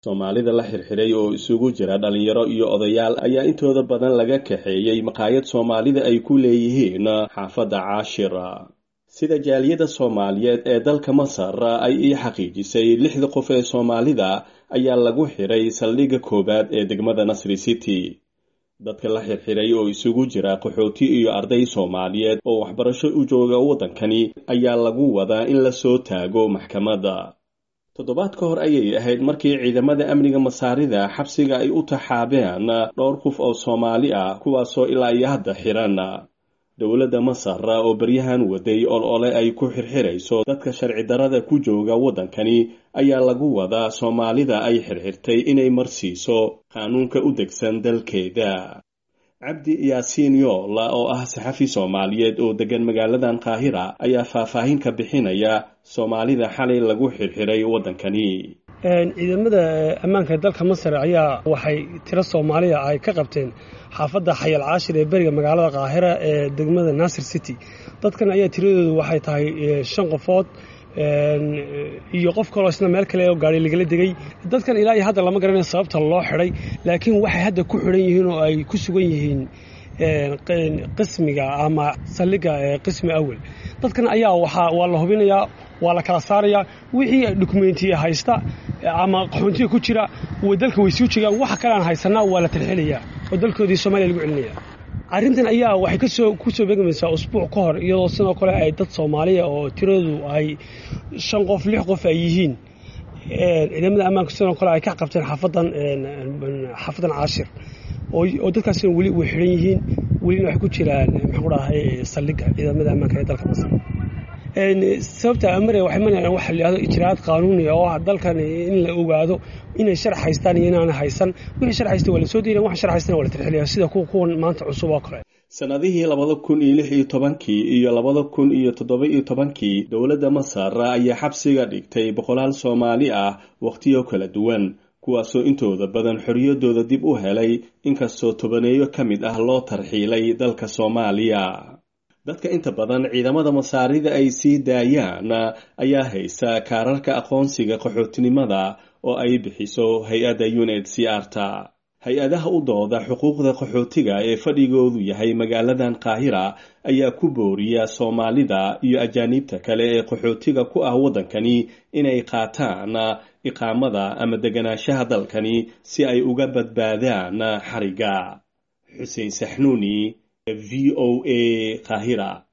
soomaalida la xirxiray oo isugu jira dhalinyaro iyo odayaal ayaa intooda badan laga kaxeeyey maqaayad soomaalida ay ku leeyihiin xaafadda caashira sida jaaliyadda soomaaliyeed ee dalka masar ay ii xaqiijisay lixda qof ee soomaalida ayaa lagu xiray saldhigga koowaad ee degmada nasri city dadka la xirxiray oo isugu jira qaxooti iyo arday soomaaliyeed oo waxbarasho u jooga waddankani ayaa lagu wadaa in la soo taago maxkamadda toddobaad ka hor ayay ahayd markii ciidamada amniga masaarida xabsiga ay u taxaabeen dhowr qof oo soomaali ah kuwaasoo ilaa iyo hadda xiran dowladda masar oo baryahan waday ol ole ay ku xirxirayso dadka sharci darada ku jooga waddankani ayaa lagu wadaa soomaalida ay xirxirtay inay marsiiso qaanuunka u degsan dalkeeda cabdi yaasiin yool oo ah saxafi soomaaliyeed oo degan magaaladan qaahira ayaa faahfaahin ka bixinaya soomaalida xalay lagu xirxiray waddankani ciidamada ammaanka dalka masar ayaa waxay tiro soomaaliya ay ka qabteen xaafadda xayal caashir ee beriga magaalada qaahira ee degmada nasir city dadkan ayaa tiradoodu waxay tahay shan qofood iyo qof kaloo isna meel kale oo gaari lagala degay dadkan ilaa iyo hadda lama garanayo sababta loo xidhay laakiin waxay hadda ku xidhan yihiin oo ay ku sugan yihiin qismiga ama saldhigga qismi awel dadkan ayaa waa la hubinayaa waa la kala saarayaa wixii dokumentiya haysta ama qaxoontiga ku jira dalka way suu jeegaan waxa kalean haysanaa waa la talxelayaa oo dalkoodii soomaliya lagu celinaya arrintan ayaa waxay kasoo ku soo beegmaysaa usbuuc ka hor iyadoo sidoo kale ay dad soomaaliya oo tiradoodu ay shan qof lix qof ay yihiin ciidamada ammaanka sidoo kale ay ka qabteen xaafadan xaafadan caashir oo dadkaasina weli way xidhan yihiin welina waxay ku jiraan maxaan ku dhahay saldhigga ciidamada ammaanka ee dalka masar sababta amare waxay manayaan waxa la yidhahdo ijraa'aad qaanuuni oo ah dalkan in la ogaado inay shar haystaan iyo inaana haysan wixii shar haysta waa la soo diidan wax shar haystana waa la tirxiliyaa sida kuwa kuwan maanta cusub oo kale sannadihii labada kun iyo lix iyo tobankii iyo labada kun iyo toddoba iyo tobankii dowladda masar ayaa xabsiga dhigtay boqolaal soomaali ah wakhtiyo kala duwan kuwaasoo intooda badan xorriyaddooda dib u helay inkastoo tobaneeyo ka mid ah loo tarxiilay dalka soomaaliya dadka inta badan ciidamada masaarida ay sii daayaan ayaa haysa kaararka aqoonsiga qaxootinimada oo ay bixiso hay-adda uned c arta hay-adaha u dooda xuquuqda qaxootiga ee fadhigoodu yahay magaaladan qaahira ayaa ku booriya soomaalida iyo ajaaniibta kale ee qaxootiga ku ah waddankani inay qaataan iqaamada ama deganaanshaha dalkani si ay uga badbaadaan xariga xuseen saxnuuni v o a qaahira